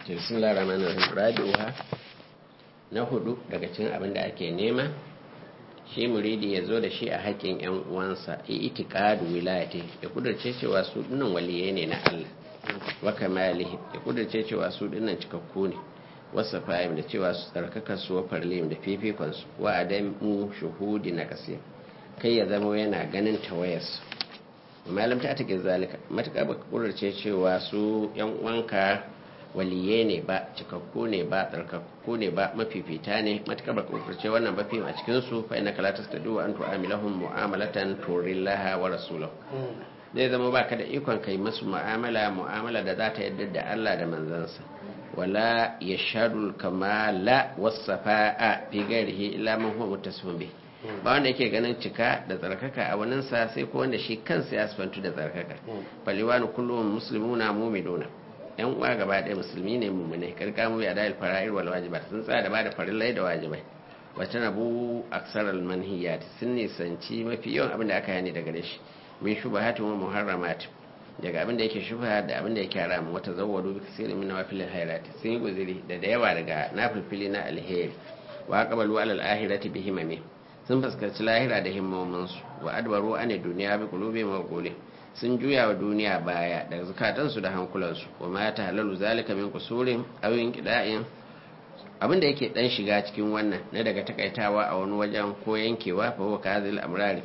bismillah rahman rahim rabi'uha na hudu daga cikin abin da ake nema shi muridi ya zo da shi a haƙƙin yan uwansa itiqadu wilayati ya kudurce cewa su dinnan waliyai ne na Allah wa kamalihi ya kudurce cewa su dinnan cikakku ne wasa fahim da cewa su tsarkaka su wa farlim da fifikon su wa adamu shuhudi na kasir kai ya zama yana ganin tawayarsu malam ta take zalika matuƙa baka kudurce cewa su yan uwanka waliye ne ba cikakku ne ba tsarkakku ne ba mafifita ne matuƙar baka kudurce wannan ba fi a cikin su fa inna kala tastadu an tu'amilahum mu'amalatan turillaha wa rasulahu zai zama baka da ikon kai musu mu'amala mu'amala da za ta yadda da Allah da manzansa wala yashadul kamala wasafa'a fi ghairihi illa man huwa muttasifun bihi ba wanda yake ganin cika da tsarkaka a waninsa sai ko wanda shi kansa ya sifantu da tsarkaka faliwanu kullum muslimuna mu'minuna yan uwa gaba ɗaya musulmi ne mu'mine karka mu ya dal fara'ir wal wajibat sun tsaya da bada farillai da wajibai wata nabu aksar al manhiyat sun nisanci mafi yawan abin da aka yani daga gare shi min shubahat wa muharramat daga abin da yake shubha da abin da yake haram wata zawwadu bi kasiri min nawafil khairat sun yi guziri da da yawa daga nafilfili na alheri wa qabalu al ahirati bihimami sun fuskanci lahira da himmominsu wa adbaru ane duniya bi kulubi maquli sun juya wa duniya baya daga zukatansu da hankulansu wa ma ta halalu zalika min kusurin aw inqida'in abin da yake dan shiga cikin wannan na daga takaitawa a wani wajen ko yankewa fa huwa kazil amrari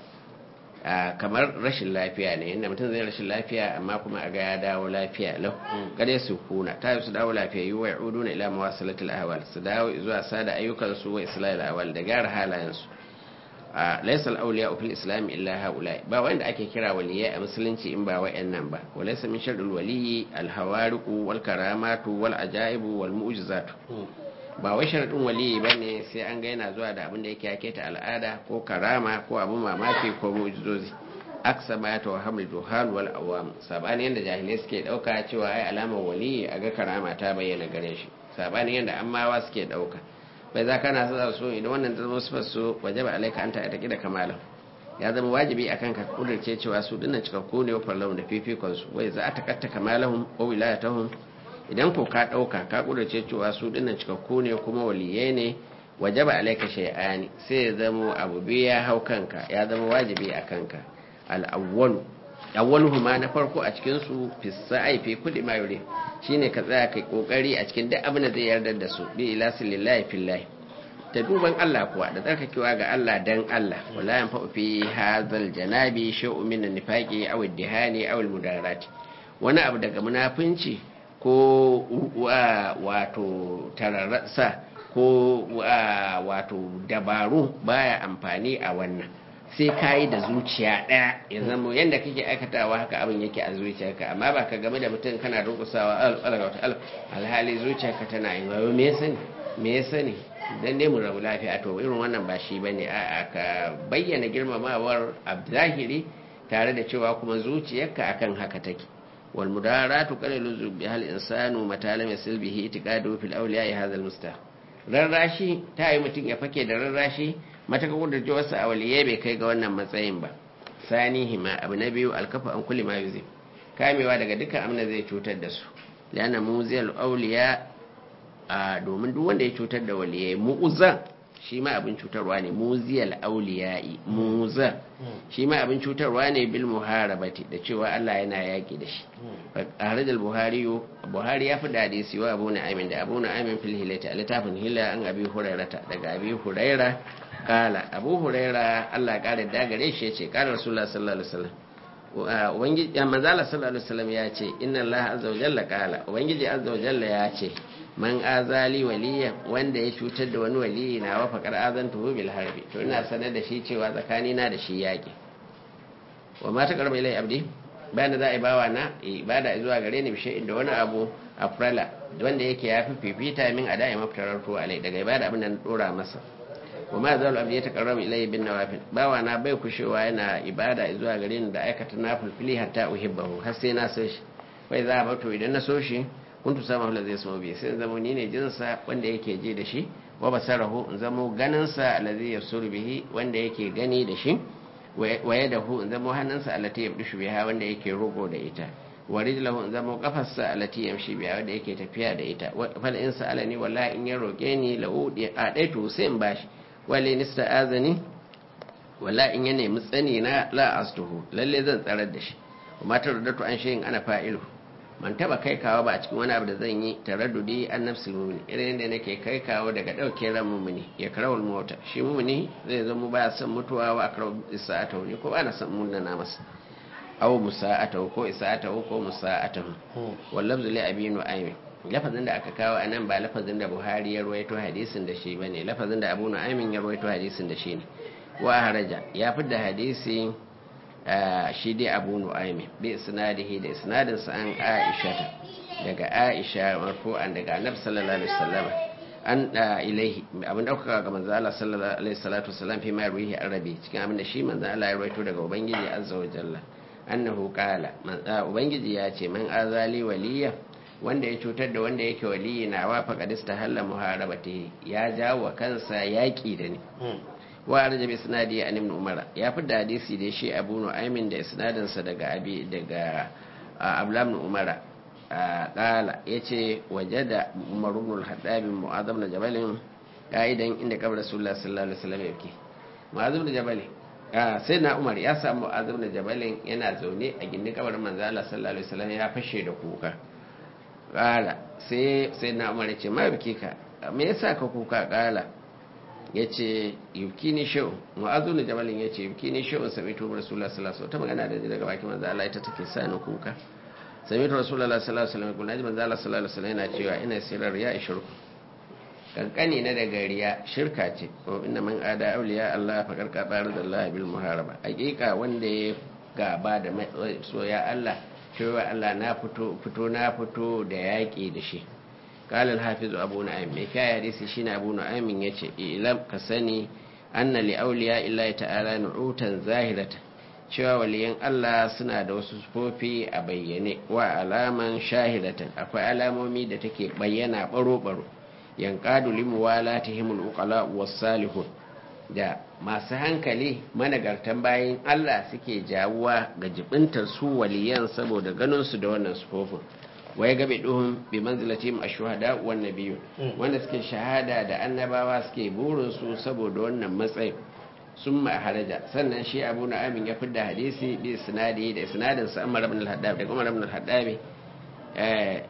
kamar rashin lafiya ne inda mutum zai rashin lafiya amma kuma a ga ya dawo lafiya lau kada su kuna ta su dawo lafiya yi wa ya'uduna ila mawasalatul ahwal su dawo zuwa sada ayyukansu wa islahil ahwal da gyara halayensu laisa al-awliya fil islam illa haula ba wanda ake kira waliyai a musulunci in ba wayannan ba walaysa min sharril waliyyi al-hawariqu wal karamatu wal ajaibu wal mu'jizatu ba wai sharadin waliyi bane sai an ga yana zuwa da abin da yake yake ta al'ada ko karama ko abin mamaki ko mu'jizozi aksa ma ta wahamul duhal wal awam sabani yanda jahilai suke dauka cewa ai alamar waliyi a ga karama ta bayyana gare shi sabani yanda ammawa suke dauka bai za kana sa so idan wannan zama sifar su waje ba alaika an ta da kamalan ya zama wajibi akan ka kudurce cewa su dinnan cikakku ne wa lahum da fifikon su wai za a takatta kamalahum wa wilayatahum idan ko ka dauka ka kudurce cewa su dinnan cikakku ne kuma waliyai ne waje ba alaika shay'ani sai ya zama abu biyu ya hau kanka ya zama wajibi a kanka al-awwalu awwaluhuma na farko a cikin su fi sa'i fi kulli ma yuri shine ka tsaya kai kokari a cikin duk abin da zai yarda da su bi ilasin lillahi fillahi ta duban Allah kuwa da tsarkakewa ga Allah dan Allah wala yan fa'u fi hazal janabi shay'un min an-nifaqi aw ad-dihani aw al-mudarati wani abu daga munafinci ko wato tararsa ko wato dabaru baya amfani a wannan sai ka yi da zuciya ɗaya ya zama yadda kake aikatawa haka abin yake a zuciyarka amma ba ka game da mutum kana durkusawa alhali zuciyarka tana yin wayo me ya sani me ya sani dan ne mu rabu lafiya to irin wannan ba shi bane a ka bayyana girmamawar a zahiri tare da cewa kuma zuciyarka akan haka take wal mudaratu qalilu zubi hal insanu matalam yasil bihi itiqadu fil awliya hadha al mustah rarrashi ta yi mutum ya fake da rarrashi mataka kudurce wasu a waliye bai kai ga wannan matsayin ba sani hima abu na biyu alkafa an kuli ma yuzi kamewa daga dukkan amna zai cutar da su lana muziyal auliya a domin duk wanda ya cutar da waliye mu'uzan shi ma abin cutarwa ne muziyal auliya'i muza shi ma abin cutarwa ne bil muharabati da cewa Allah yana yaki da shi harajal buhari buhari ya fi da hadisi wa abu na'amin da abu na'amin fil hilati a littafin hila an abi hurairata daga abi huraira kala abu huraira Allah kare da gare shi yace kala rasulullah sallallahu alaihi wasallam ubangiji ya manzala sallallahu alaihi wasallam ya ce inna Allah azza wa jalla kala ubangiji azza wa jalla ya ce man azali waliya wanda ya cutar da wani waliyi na wa faqar azantuhu bil harbi to ina sanar da shi cewa tsakani na da shi yaki wa ma taqarraba ilai abdi bayan za a yi bawa na ibada zuwa gare ni bishe inda wani abu afrala wanda yake ya fi fifita min a da'i mafitarar tuwa alai daga ibada abin da na dora masa wa ma zalu abdi ya taqarraba ilai bin nawafil bawa na bai kushewa yana ibada zuwa gare ni da aikata nafilfili hatta uhibbahu har sai na so shi wai za a bato idan na so shi kuntu sama hula zai sama biyu sai zama ni ne jinsa wanda yake ji da shi wa basarahu in zamo ganinsa alazi ya suru bihi wanda yake gani da shi waye da hu in zamo hannunsa alati ya bishu biha wanda yake rogo da ita wa rijlahu zama kafarsa alati yamshi biya wanda yake tafiya da ita fal in sa'alani wallahi in ya roke ni la udi a dai to sai in bashi wale nista azani wallahi in ya nemi tsani na la astuhu lalle zan tsarar da shi kuma taraddatu an shayin ana fa'ilu man taba kai kawo ba a cikin wani abu da zan yi taraddudi an nafsul mu'min irin yadda nake kai kawo daga dauke ran mu'mini ya karawul mota shi mu'mini zai zama baya son mutuwa wa akraw isa'atahu ne ko ba na son munana masa aw musa'atahu ko isa'atahu ko musa'atahu wal lafzu li abi nu'aym lafazin da aka kawo anan ba lafazin da Buhari ya ruwaito hadisin da shi bane lafazin da Abu Nu'aym ya ruwaito hadisin da shi ne wa haraja ya fidda hadisi shi dai abu nu'aimi bi isnadihi da isnadin sa an aisha daga aisha marfu'an daga annabi sallallahu alaihi wasallam an da ilaihi abin da kuka ga manzo Allah sallallahu alaihi salatu wasallam fi ma ruhi arabi cikin abin da shi manzo Allah ya rawaito daga ubangiji azza wa jalla annahu qala ubangiji ya ce man azali waliya wanda ya cutar da wanda yake waliyi na wa faqadista halla muharabati ya jawo kansa yaki da ni wa arja bi isnadi an ibn umar ya fi da hadisi da shi abu nu'aymin da isnadin sa daga abi daga abdullah ibn umar qala yace wajada umar ibn al-haddab mu'adh ibn jabal kaidan inda kabar rasulullah sallallahu alaihi wasallam yake mu'adh ibn jabal sai na umar ya samu mu'adh ibn jabal yana zaune a gindin kabarin manzo Allah sallallahu alaihi wasallam ya fashe da kuka qala sai sai na umar ya ce ma biki ka me yasa ka kuka qala ya ce yuki ni shau mu'azu ne jabalin ya ce yuki ni shau sami tu rasulullah sallallahu alaihi ta magana da daga bakin manzo Allah ita take sa ni kuka sami tu rasulullah sallallahu alaihi wasallam kullaji manzo Allah sallallahu alaihi wasallam yana cewa ina sirar ya shirku kankani na daga riya shirka ce ko inna man ada awliya Allah fa karka bar da Allah bil muharaba hakika wanda ya gaba da soya Allah cewa Allah na fito fito na fito da yaki da shi قال الحافظ أبو نعيم مكاية حديث شين أبو نعيم يتي إلم كسني أن لأولياء الله تعالى نعوتا ظاهرة cewa waliyan Allah suna da wasu sufofi a bayyane wa alaman shahidatan akwai alamomi da take bayyana baro-baro yankadu limuwala ta himul uqala salihun da masu hankali managartan bayan Allah suke jawuwa ga jibintar su waliyan saboda ganin su da wannan sufofin wa ya gabe duhun bi manzilatihim ash-shuhada wan nabiyyu wanda suke shahada da annabawa suke burin su saboda wannan matsayin sun haraja sannan shi abu na amin ya fidda hadisi bi sinadi da sinadin sa Umar ibn al-Haddab da Umar ibn al-Haddab eh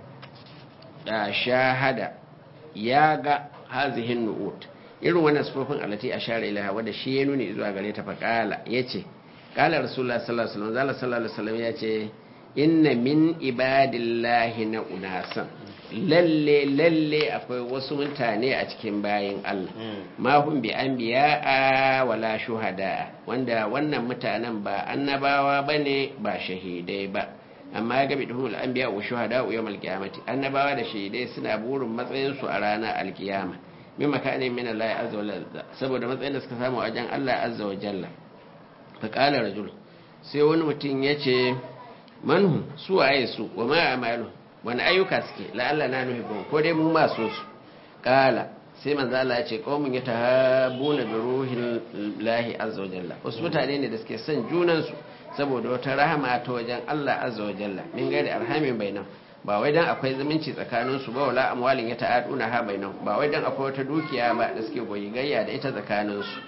da shahada ya ga hazihin nu'ut irin wannan sufofin alati ashara ilaha wanda shi ya nuni zuwa gare ta faqala yace qala rasulullah sallallahu alaihi wasallam sallallahu alaihi wasallam yace inna min ibadillahi na unasan lalle lalle akwai wasu mutane a cikin bayin Allah ma hum bi anbiya wala shuhada wanda wannan mutanen ba annabawa bane ba shahidai ba amma ya gabi duhul anbiya wa shuhada wa yawmal qiyamati annabawa da shahidai suna burin matsayin su a ranar alkiyama min makanin min Allah azza wa jalla saboda matsayin da suka samu a wajen Allah azza wa jalla fa qala rajul sai wani mutum yace manhu su waye su wa ma amalu wani ayyuka suke la'alla na nuhibbun ko dai mu masu su kala sai manzo Allah ya ce qaumun yatahabuna bi ruhil lahi azza wa jalla wasu mutane ne da suke son junan su saboda wata rahama ta wajen Allah azza wa jalla min gairi arhamin bainam ba wai dan akwai zumunci tsakanin su ba wala amwalin ya ta'aduna ha bainam ba wai dan akwai wata dukiya ba da suke goyi gayya da ita tsakanin su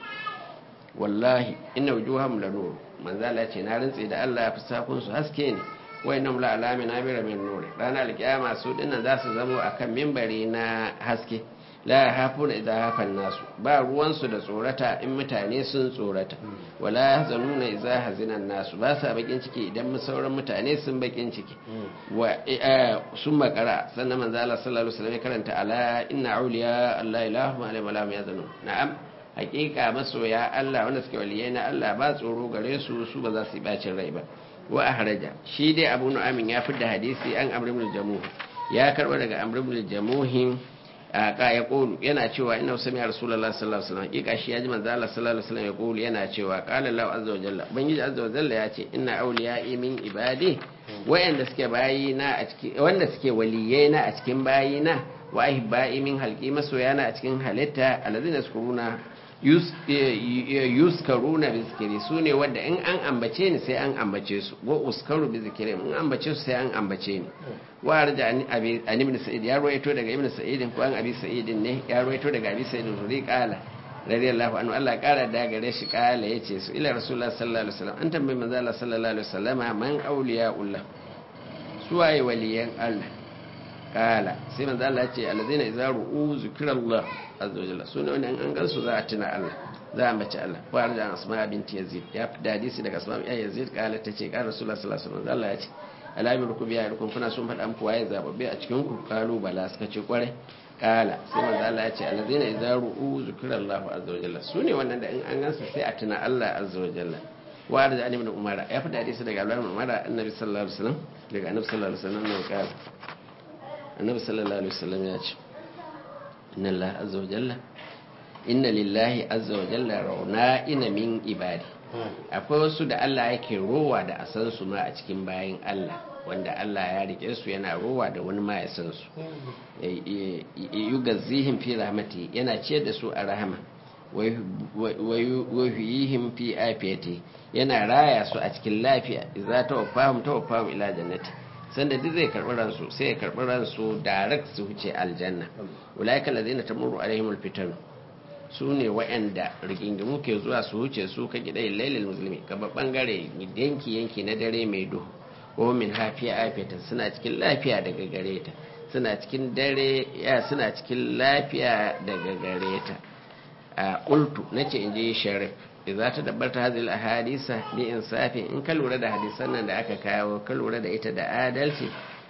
wallahi inna wujuhahum lanur manzo Allah ce na rantse da Allah fisakun su haske ne wayannan la alamin amira min nur ranar alkiyama su dinnan za su zamo akan mimbari na haske la hafuna idza hafan nasu ba ruwan su da tsorata in mutane sun tsorata wala yahzanuna idza hazinan nasu ba sa bakin ciki idan sauran mutane sun bakin ciki wa sun makara sannan manzo Allah sallallahu alaihi wasallam karanta ala inna awliya Allah ilahu ma la yahzanun na'am hakika masoya Allah wanda suke waliyai na Allah ba tsoro gare su su ba za su yi bacin rai ba wa ahraja shi dai Abu Nu'aym ya fidda hadisi an Amr ibn Jamuh ya karba daga Amr ibn Jamuh ka ya kulu yana cewa inna sami Rasulullah sallallahu alaihi wasallam hakika shi ya ji manzo Allah sallallahu alaihi wasallam ya kulu yana cewa qala Allah azza wa jalla ubangiji azza wa jalla ya ce inna awliya'i min ibadi wayanda suke bayina a cikin wanda suke waliyai na a cikin bayina wa ahibba'i min halqi masoyana a cikin halitta alladhina yaskuruna yuskaruna bi zikiri su ne wadda in an ambace ni sai an ambace su go uskaru bi zikiri in ambace su sai an ambace ni wa arja an ibn sa'id ya ruwaito daga ibn sa'id ko an abi sa'id ne ya ruwaito daga abi sa'id zuri qala radiyallahu anhu Allah kara da gare shi kala yace su ila rasulullah sallallahu alaihi wasallam an tambayi manzo Allah sallallahu alaihi wasallam man awliyaullah suwaye waliyan Allah kala sai manzo Allah ce alladhina idza ru'u zikrallah azza wa jalla sunan wannan an gansu za a tuna Allah za a mace Allah ko arjan asma binti yazid ya fi hadisi daga asma ya yazid kala tace kala rasulullah sallallahu alaihi wasallam Allah ya ce alamin rukum ya rukum kuna sun faɗa muku waye zababbe a cikin ku kalu bala suka ce kware kala sai manzo Allah ya ce alladhina idza ru'u zikrallah azza wa jalla sune wannan da in an gansu sai a tuna Allah azza wa jalla wa arjan ibn umar ya fi hadisi daga Abdullah ibn umar annabi sallallahu alaihi wasallam daga annabi sallallahu alaihi wasallam ne kala annabi sallallahu alaihi wasallam ya ce inna Allah azza wa jalla inna lillahi azza wa jalla rauna ina min ibadi akwai wasu da Allah yake rowa da a san su ma a cikin bayin Allah wanda Allah ya rike su yana rowa da wani ma ya san su yugazzihim fi rahmati yana ciyar da su a rahama wa yuhihim fi afiyati yana raya su a cikin lafiya idza tawaffahum tawaffahum ila jannati sanda duk zai karɓi ransu sai ya karɓi ransu direct su wuce aljanna ulaika allazina tamurru alaihim alfitan su ne waɗanda rigingimu ke zuwa su wuce su ka gida lailil musulmi gaba bangare yanki yanki na dare mai duhu ko min hafiya afiyatan suna cikin lafiya daga gare ta suna cikin dare ya suna cikin lafiya daga gare ta a qultu nace inji sharif idza ta dabbarta hadhihi ahadisa bi insafi in ka lura da hadisan nan da aka kawo ka lura da ita da adalci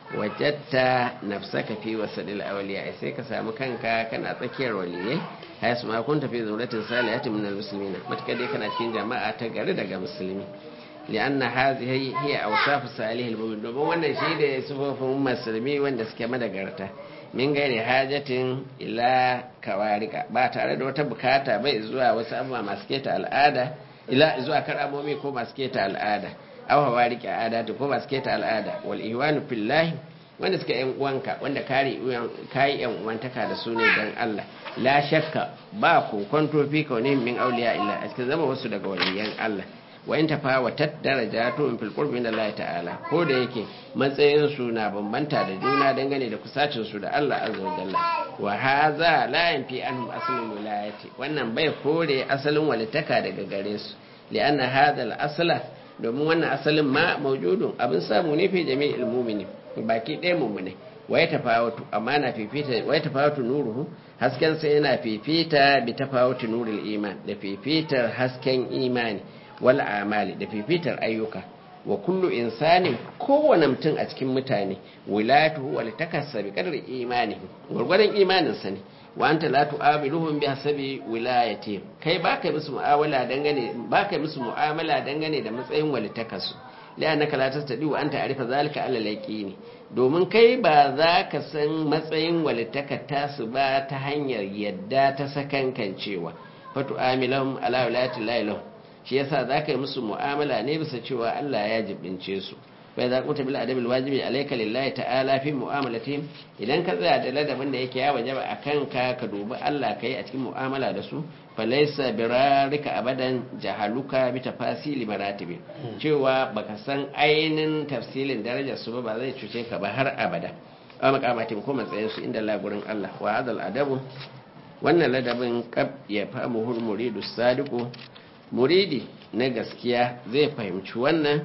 wajatta nafsaka fi wasadil awliya sai ka samu kanka kana tsakiyar waliyai hayasu ma kun tafi zuratin salihatin min almuslimina matka dai kana cikin jama'a ta gari daga musulmi lianna hadhihi hiya awsafu salihil mu'min domin wannan shi da sufofin musulmi wanda suke madagarta min gairi hajatin ila kawarika ba tare da wata bukata bai zuwa wasu abubuwa masu keta al'ada ila zuwa karamomi ko masu keta al'ada aw hawariki adatu ko masu keta al'ada wal ihwanu fillahi wanda suka yan uwanka wanda kare kai yan uwantaka da su ne dan Allah la shakka ba ku kwanto fi kaune min auliya illa a cikin zama wasu daga waliyan Allah wa in tafawatat darajatu fil qurbi min Allah ta'ala ko da yake matsayin su na bambanta da juna dangane da kusacin su da Allah azza wa jalla wa hadha la yanfi anhum aslul wilayati wannan bai kore asalin walitaka daga gare su li'anna hadha al-asla domin wannan asalin ma maujudun abin samu ne fi jami'il mu'minin baki ɗaya mummune wa ya tafawatu amma na fifita wa ya tafawatu nuruhu hasken sa yana fifita bi tafawuti nuril iman da fifitar hasken imani wal amali da fifitar ayyuka wa kullu insanin kowane mutum a cikin mutane wilayatuhu wal takassa bi qadri imani gurgurdan imanin sa ne wa anta la tu'amiluhum bi hasabi wilayati kai baka musu mu'amala dangane baka musu mu'amala dangane da matsayin walitakasu la'annaka la tastadi wa anta arifa zalika ala laqini domin kai ba za ka san matsayin walitaka tasu ba ta hanyar yadda ta sakankancewa fatu amilahum ala wilayati lahum shi yasa za ka yi musu mu'amala ne bisa cewa Allah ya jibince su bai za kuta bil adabil wajibi alayka lillahi ta'ala fi mu'amalatihim idan ka tsaya da ladabin da yake ya wajaba akan ka ka dubi Allah kai a cikin mu'amala da su falaysa birarika abadan jahaluka bi tafasili maratibi cewa baka san ainin tafsilin darajar su ba ba zai cuce ka ba har abada a makamatin ko matsayin su inda Allah gurin Allah wa hadal adabu wannan ladabin kab ya famu muridu sadiqu muridi na gaskiya zai fahimci wannan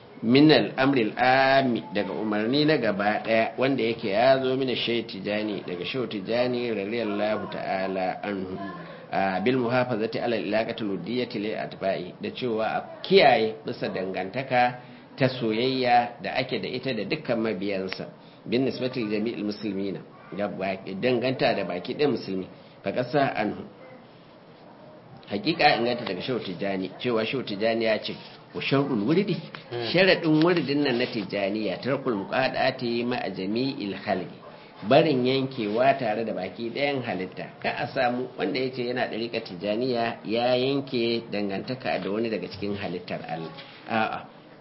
minal amril ami daga umarni na gaba daya wanda yake ya zo mina shai tijani daga shai tijani radiyallahu ta'ala anhu bil muhafazati ala ilaqati ludiyyati lil atba'i da cewa a kiyaye bisa dangantaka ta soyayya da ake da ita da dukkan mabiyansa bin nisbati jami'il muslimina danganta da baki ɗaya musulmi fa kasa anhu hakika inganta daga shehu tijjani cewa shehu tijjani ya ce wa sharɗul wuridi sharaɗin wuridin nan na tijjaniya tarkul muqadati ma a jami'il khalqi barin yankewa tare da baki ɗayan halitta ka a samu wanda ya ce yana ɗariƙa tijjaniya ya yanke dangantaka da wani daga cikin halittar Allah a'a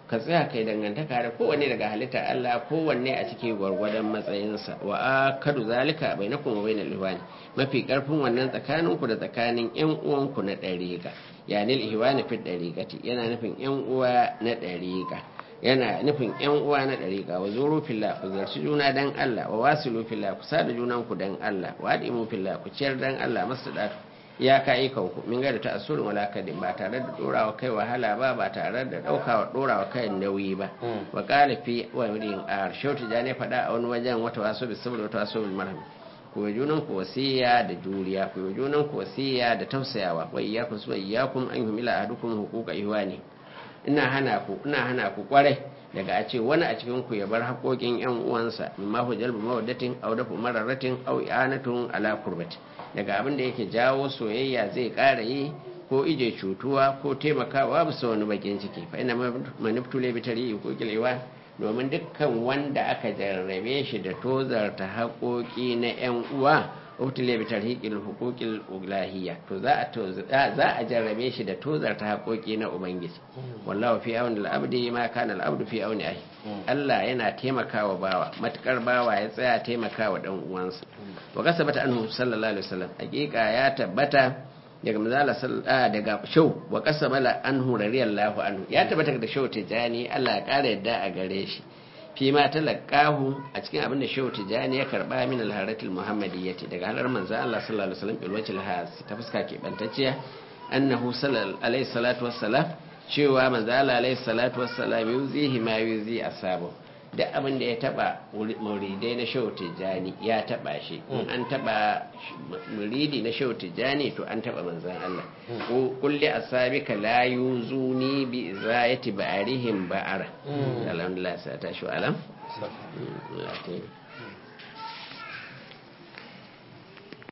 ka tsaya kai dangantaka da kowanne daga halitta Allah kowanne a cikin gwargwadon matsayinsa wa akadu zalika bainakum wa bainal ihwani mafi karfin wannan tsakaninku da tsakanin yan uwanku na dariqa yani al-ihwani fi dariqati yana nufin yan uwa na dariqa yana nufin yan uwa na dariqa wa zuru fillah ku zarci juna dan Allah wa wasilu fillah ku sada junanku dan Allah wa adimu fillah ku ciyar dan Allah masdatu ya ka kanku min ga da ta'assurin wala kadin ba tare da dorawa kai wahala ba ba tare da daukawa dorawa kai nauyi ba wa qala fi wa yurin ar shauti ja ne fada a wani wajen wata waso bi sabr wata waso bil marham ku yi junan ku wasiya da juriya ku yi junan ku wasiya da tausayawa wa iyyakum su iyyakum an humila ahadukum huquqa ihwani ina hana ku ina hana ku kwarai daga a ce wani a cikin ku ya bar haƙoƙin yan uwansa mimma hu jalbu mawaddatin aw dafu mararatin aw i'anatun ala qurbati daga abin da yake jawo soyayya zai ƙara yi ko ije cutuwa ko taimakawa bisa wani bakin ciki fa ina maniptule bi tarihi ko kilewa domin dukkan wanda aka jarrabe shi da tozarta haƙoƙi na 'yan uwa ubtile bi tarhiqil huquqil ulahiyya to za a za a jarrabe shi da tozarta haƙoƙi na ubangiji wallahu fi auni al-abdi ma kana al-abdu fi auni ahi Allah yana taimakawa bawa matukar bawa ya tsaya taimakawa dan uwansa wa kasabata anhu sallallahu alaihi wasallam hakika ya tabbata daga mazala daga shau wa kasabala anhu radiyallahu anhu ya tabbata da shau tijani Allah ya kara yadda a gare shi fi ma talaqahu a cikin abin da shau tijani ya karba min al-haratil muhammadiyyati daga halar manzo Allah sallallahu alaihi wasallam bil wajhil has ta fuska ke bantacciya annahu sallallahu alaihi salatu wassalam cewa manzo Allah alaihi salatu wassalam yuzihi ma yuzi asabu duk abin da ya taba muridai na shehu tijjani ya taba shi in an taba muridi na shehu tijjani to an taba manzan Allah kulli asabika la yuzuni bi izayati ba'arihim ba'ara alhamdulillah sa ta shi alam